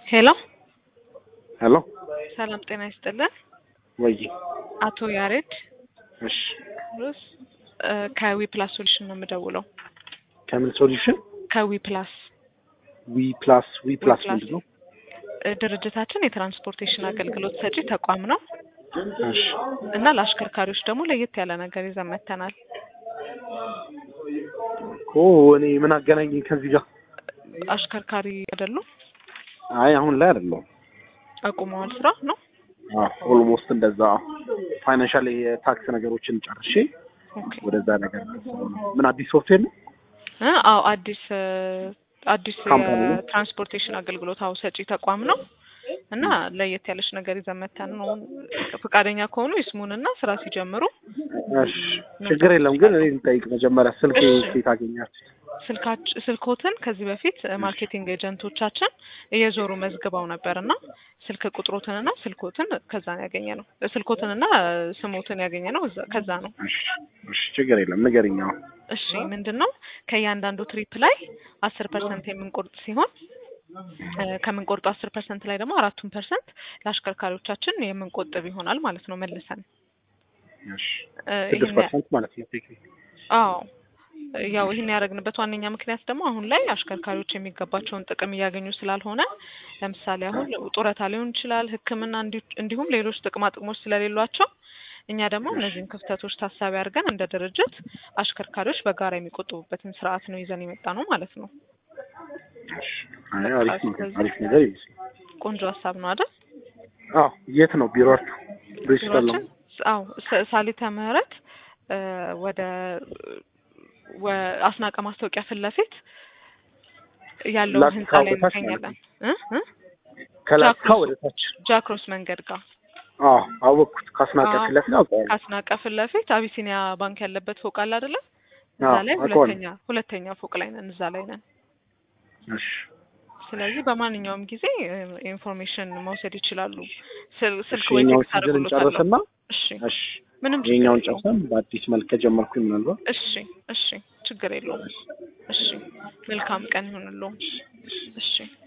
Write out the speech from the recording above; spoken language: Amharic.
ሄሎ ሄሎ ሰላም ጤና ይስጥልን። ወይ አቶ ያሬድ እሺ ሩስ ከዊ ፕላስ ሶሉሽን ነው የምደውለው። ከምን ሶሉሽን ከዊ ፕላስ ዊ ፕላስ ዊ ፕላስ ፕላስ ምንድን ነው? እ ድርጅታችን የትራንስፖርቴሽን አገልግሎት ሰጪ ተቋም ነው እሺ እና ለአሽከርካሪዎች ደግሞ ለየት ያለ ነገር ይዘን መጥተናል። ኦ እኔ ምን አገናኘኝ ከዚህ ጋር? አሽከርካሪ አይደሉም? አይ አሁን ላይ አይደለሁም። አቁመዋል ስራ ነው? ኦልሞስት እንደዛ ፋይናንሻል የታክስ ነገሮችን ጨርሼ ኦኬ ወደዛ ነገር ደርሰው ነው። ምን አዲስ ሶፍትዌር ነው? እ አዎ አዲስ እ አዲስ ካምፓኒ ነው? የትራንስፖርቴሽን አገልግሎት አዎ ሰጪ ተቋም ነው እና ለየት ያለች ነገር ይዘን መጥተን ነው። ፈቃደኛ ከሆኑ ይስሙንና ስራ ሲጀምሩ እሺ ችግር የለም ግን እኔ ልጠይቅ መጀመሪያ ስልክ እሺ። ሴት አገኛችሁ? ስልካች ስልኮትን ከዚህ በፊት ማርኬቲንግ ኤጀንቶቻችን እየዞሩ መዝግበው ነበር እና ስልክ ቁጥሮትንና ስልኮትን ከዛ ነው ያገኘ ነው። ስልኮትንና ስሞትን ያገኘ ነው እዛ- ከዛ ነው። እሺ እሺ ችግር የለም ንገሪኝ አሁን። እሺ ምንድን ነው ከእያንዳንዱ ትሪፕ ላይ አስር ፐርሰንት የምንቆርጥ ሲሆን እ ከምንቆርጡ አስር ፐርሰንት ላይ ደግሞ አራቱን ፐርሰንት ለአሽከርካሪዎቻችን የምንቆጥብ ይሆናል ማለት ነው መልሰን እሺ እ ስድስት ይህን ያ- ፐርሰንት ማለት ነው ቴክኒክ አዎ ያው ይህን ያደረግንበት ዋነኛ ምክንያት ደግሞ አሁን ላይ አሽከርካሪዎች የሚገባቸውን ጥቅም እያገኙ ስላልሆነ ለምሳሌ አሁን ጡረታ ሊሆን ይችላል፣ ሕክምና እንዲ- እንዲሁም ሌሎች ጥቅማ ጥቅሞች ስለሌሏቸው እኛ ደግሞ እነዚህን ክፍተቶች ታሳቢ አድርገን እንደ ድርጅት አሽከርካሪዎች በጋራ የሚቆጥቡበትን ስርዓት ነው ይዘን የመጣ ነው ማለት ነው። አይ አሪፍ ነገር አሪፍ ነገር ይመስላል። ቆንጆ ሀሳብ ነው አይደል? አዎ የት ነው ቢሮአችሁ? ብሪስቶል ነው። ቢሮአችን አዎ ሰ- ሳሊተ ምህረት እ ወደ ወ- አስናቀ ማስታወቂያ ፊት ለፊት ያለው ላስካ ህንጻ ላይ ወደ ታች እንገኛለን እ እ ከላስካ ጃክሮስ። ወደ ታች። ጃክሮስ መንገድ ጋር አዎ አወቅኩት። ካስናቀ አዎ። ፊት ለፊት አውቀዋለሁ። ከአስናቀ ፊት ለፊት አቢሲኒያ ባንክ ያለበት ፎቅ አለ አይደለ? እዛ አዎ ላይ አውቀዋለሁ። ሁለተኛ ሁለተኛ ፎቅ ላይ ነን፣ እዛ ላይ ነን። እሺ ስለዚህ በማንኛውም ጊዜ እ ኢንፎርሜሽን መውሰድ ይችላሉ። ስል- እሺ ስልክ ወይ የኛውን ቴክስት ሲዝን አድርጉሎታለሁ። እንጨርስና እሺ እሺ ምንም ችግር የኛውን የለውም። ጨርሰን በአዲስ መልክ ከጀመርኩኝ ምናልባት እሺ እሺ ችግር የለውም። እሺ መልካም ቀን ይሁንልዎ። እሺ